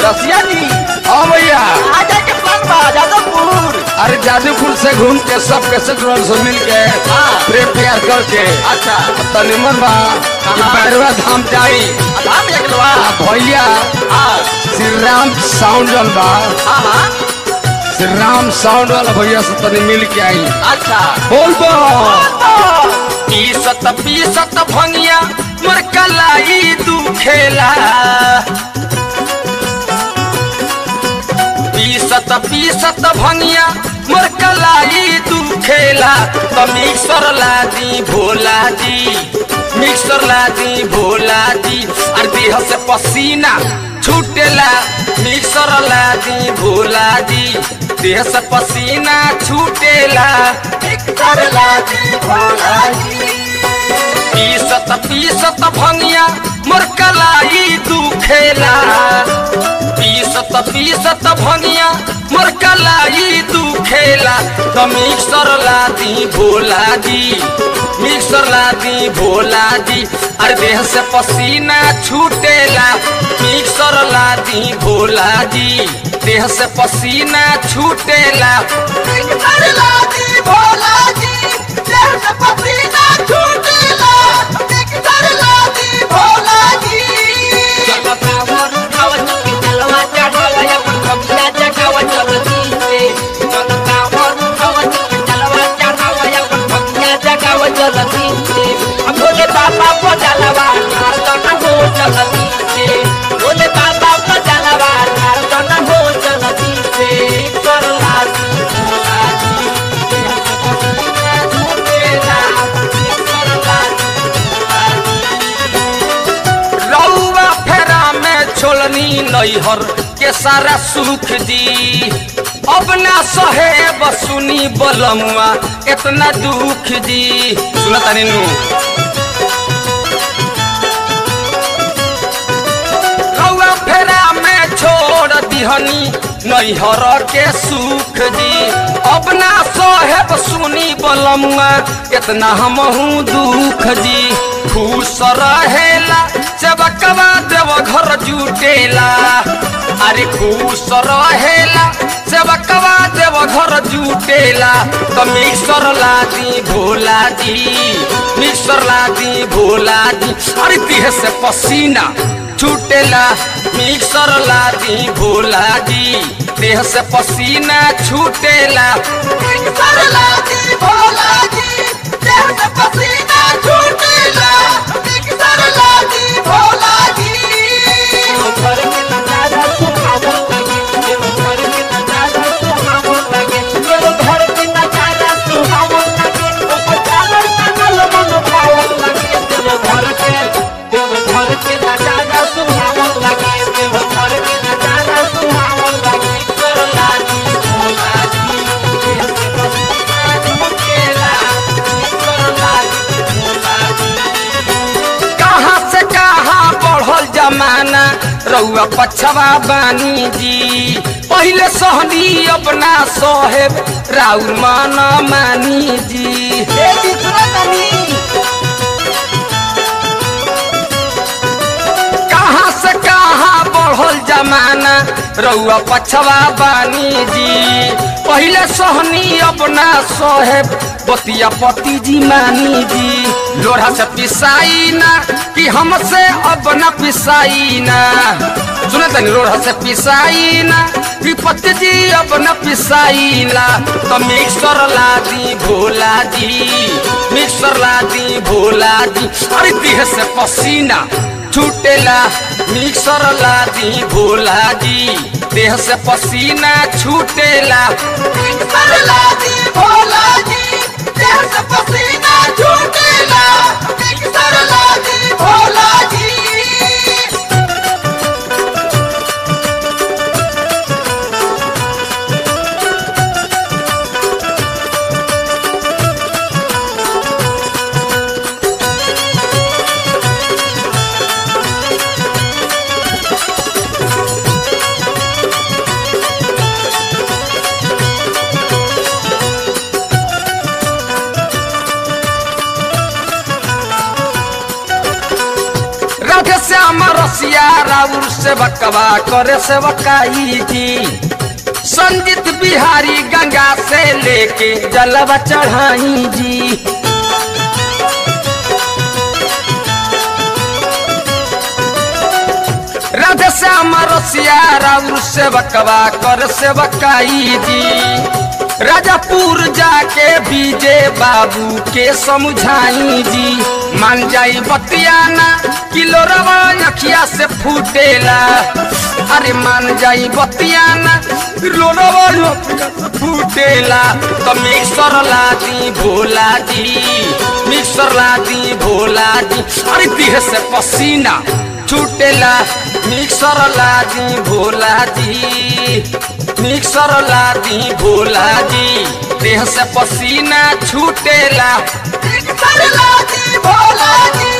रसिया जी हाँ भैया आजा के प्लान बा जादवपुर अरे जादूपुर से घूम के सब के सेक्टर से मिल के हाँ। प्रेम प्यार करके अच्छा तो निमन बा कि हाँ। बैरवा धाम जाई धाम एक लोआ आ भैया हाँ श्री राम साउंड वाला बा हाँ हाँ श्री राम साउंड वाला भैया से तनी मिल के आई अच्छा बोल बा पीसत पीसत भंगिया मोर कलाई दुखेला पीसत पीसत भंगिया मोर कलाई दुखेला तो मिक्सर लादी भोला जी मिक्सर लादी भोला जी और देह से पसीना छूटेला मिक्सर लादी भोला जी देह से पसीना छूटेला मिक्सर लादी भोला जी पीसत पीसत भंगिया मोर कलाई दुखेला पीसत पीसत भंगिया मोर कलाई दुखेला तो मिक्सर लादी भोला जी मिक्सर लादी भोला जी अरे देह से पसीना छूटेला मिक्सर लादी भोला जी देह से पसीना छूटेला मिक्सर लादी भोला जी देह से पसीना छूटेला मिक्सर लादी भोला जी भोले बाबा को जलवा नारदन हो जलती से भोले बाबा को जलवा नारदन हो जलती से कर लाजी लाजी झूठेला कर लाजी रउआ फेरा में छोलनी नैहर के सारा सुख जी अब ना सहे बसुनी बलमुआ इतना दुख जी सुना तानी नु रउआ फेरा में छोड़ दिहनी नैहर के सुख जी अब ना सहेब सुनी बलमुआ इतना हमहू दुख जी खुश रहेला चबकवा देव घर जुटेला अरे खुश रहेला चबकवा देव घर जुटेला तो मिक्सर लादी भोला जी मिक्सर लादी भोला जी अरे देह से पसीना छूटेला मिक्सर लादी भोला जी देह से पसीना छूटेला मिक्सर लादी भोला जी देह से पसीना छूटेला मिक्सर लादी भोला जी घर के नजारा सुहावन लगे घर के नजारा सुहावन लगे घर के नजारा सुहावन लगे ऊपर चादर टांगल मन पावन लगे घर के घर के नजारा सुहावन लगे घर के नजारा सुहावन लगे कर लाजी लाजी झूठेला कर लाजी लाजी कहाँ से कहाँ बढ़ल जमाना रउआ पछवा बानी जी पहले सहनी अपना सोहेब राउर माना मानी जी कहाँ से कहाँ बढ़ल जमाना रउआ पछवा बानी जी पहले सोहनी अपना सोहेब बतिया पति जी मानी जी लोढ़ा से पिसाई ना कि हमसे अब न पिसाई ना सुने तनी लोढ़ा से पिसाई ना कि पति जी अब न पिसाई ना तो मिक्सर लादी भोला जी मिक्सर लादी भोला जी अरे देह से पसीना छूटेला मिक्सर लादी भोला जी देह से पसीना छूटेला मिक्सर लादी भोला जी देह से पसीना छूटेला मिक्सर लादी भोला जी राधे श्याम रस रसिया राउर से बकवा करे से बकाई जी संजीत बिहारी गंगा से लेके जलवा चढ़ाई जी राधे श्याम रसिया राउर से बकवा कर से बकाई जी राजापुर जाके बीजे बाबू के समझाई जी मान जाई बतियाना किलो रवा अखिया से फूटेला अरे मान जाई बतियाना किलो रवा अखिया से फूटेला तो मिक्सर ला दी भोला जी मिक्सर ला दी भोला जी अरे देह से पसीना छूटेला मिक्सर ला दी भोला जी मिक्सर ला दी भोला जी देह से पसीना छूटेला मिक्सर ला दी भोला जी